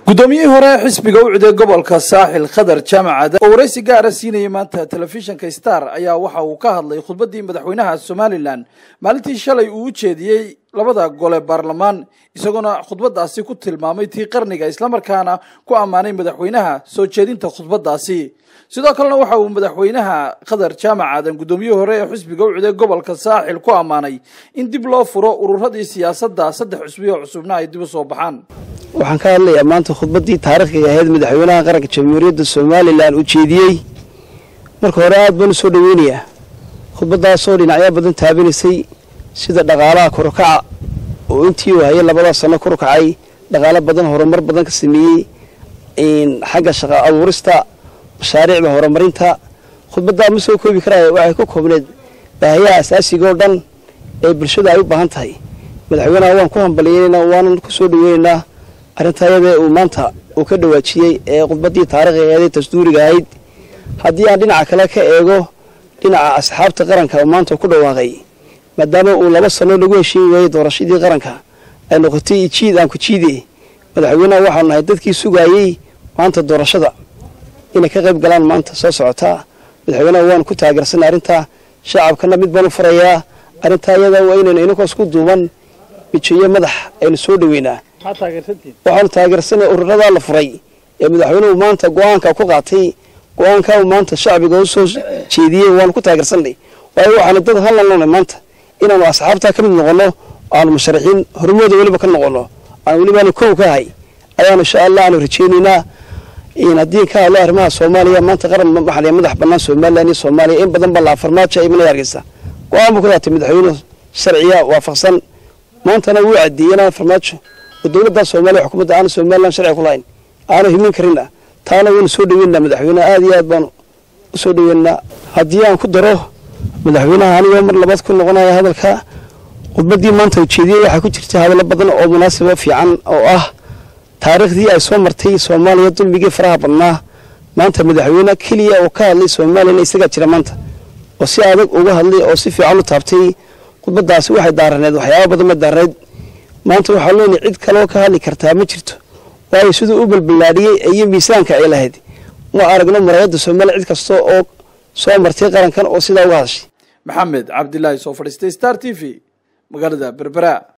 guddoomiyihii hore ee xisbiga u ciday gobolka saaxil khadar jaamacad oo waraysi gaara siinayay maanta telefishinka star ayaa waxa uu ka hadlay khudbaddii madaxweynaha somalilan maalintii shalay uu u jeediyey labada gole baarlamaan isagoona khudbaddaasi ku tilmaamay tii qarniga islamarkaana ku ammaanay madaxweynaha soo jeedinta khudbaddaasi sidoo kalena waxa uu madaxweynaha khadar jaamac aadan guddoomiyihii hore ee xisbiga u ciday gobolka saaxil ku ammaanay in dib loo furo ururadii siyaasadda saddex cusbi oo cusubna ay dib u soo baxaan waxaan ka hadlayaa maanta khudbaddii taariikhiga ahayd madaxweynaha qaranka jamhuuriyadda somalilan uu jeediyey marka hore aad baan u soo dhoweynayaa khudbaddaasoo dhinacyo badan taabanaysay sida dhaqaalaha korukaca oo intii uu hayay labadaa sano korukacay dhaqaalo badan horumar badan ka sameeyey xagga shaqa abuurista mashaariicda horumarinta khudbaddaa ma soo koobi karaya waxay ku koobneed baahayaha asaasiga oo dhan ee bulshada ay u baahan tahay madaxweynaha waan ku hambaliyeynaynaa waanan ku soo dhoweynaynaa arrintaayadee uu maanta uu ka dhawaajiyey ee khudbaddii taariikhiga ahayd dastuuriga ahayd haddii aan dhinaca kale ka eego dhinaca asxaabta qaranka oo maanta ku dhawaaqay maadaama uu laba sano lagu heshiin waayey doorashadii qaranka ay noqotay jiid aan ku jiide madaxweynaha waxaanu nahay dadkii sugaayey maanta doorashada inay ka qayb galaan maanta soo socotaa madaxweynaha waanu ku taageersanay arrintaa shacabkana mid baan u farayaa arrintaa iyada waa inaynu inankoos ku duuban mijiyo madax aynu soo dhoweynaa waxaanu taageersanay ururadaa la furay ee madaxweynuhu maanta go-aanka ku qaatay go-aankaa uu maanta shacbiga u soo jeediyey waanu ku taageersanay waayo waxaanu dad hallanona maanta inaanu asxaabtaa ka mid noqonno aanu musharaxiin hormooda weliba ka noqonno aan welibaanu kow ka ahay ayaanu insha allah aanu rajeynaynaa haddii ka hadlo arrimaha soomaaliya maanta qaran maxaliya madax bannaan somalilan iyo soomaaliya in badan baa la farmaajo imanaya hargeysa go-aan buu ka qaatay madaxweynuhu sharciya waafaqsan maantana wuu cadeeyey inaan farmaajo oo dowladda soomaaliya xukuumadda aanu somalilan sharci ku lahayn aanu himin karina taana waynu soo dhaweynaa madaxweyneha aad iyo aad baanu u soo dhaweynaa haddii aan ku daro madaxweynaha anigoo mar labaad ku noqonaya hadalka khudbaddii maanta ujeediyey waxaa ku jirta hadallo badan oo munaasaba fiican oo ah taariikhdii ay soo martay soomaaliya dulmigii faraha badnaa maanta madaxweyne keliya oo ka hadlay soomaaliyana isagaa jira maanta oo si adag uga hadlay oo si fiican u taabtay khudbaddaasi waxay daaraneed waxyaaba badan ma daaraneed maanta waxaa leenahay cid kaloo ka hadli kartaa ma jirto waayo siduu u balballaadhiyey iyo miisaanka ay lahayd ma aragno maraayadda soomaaliya cid kasta oo soo martay qarankan oo sidaa uga hadashay maxamed cabdilaahi soo fadhiistay star t v magaalada berbera